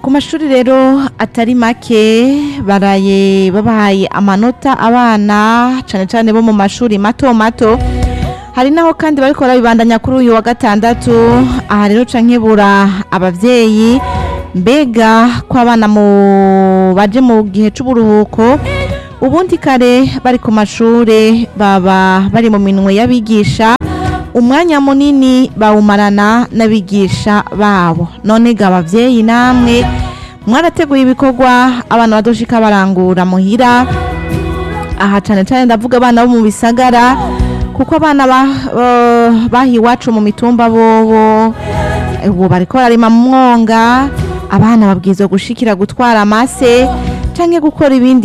ku mashuri rero atari make baraye babahaye amanota abana cane cane bo mu mashuri mato mato hari naho kandi bariko barabibandanya kuri uyu wa gatandatu aha rero ca nkebura abavyeyi mbega ko abana mu baje mu gihe c'uburuhuko ubundi kare bari ku mashure baba bari mu minwe y'abigisha umwanya munini bawumarana n'abigisha babo none ga abavyeyi namwe mwarateguye ibikorwa abana badoshika barangura muhira aha cane cane ndavuga abana bo mu bisagara kuko abana ba- eh, baha iwacu mu mitumba bobo ubu bariko bararima mu mwonga abana babwirizwa gushikira gutwara amase canke gukora ibindi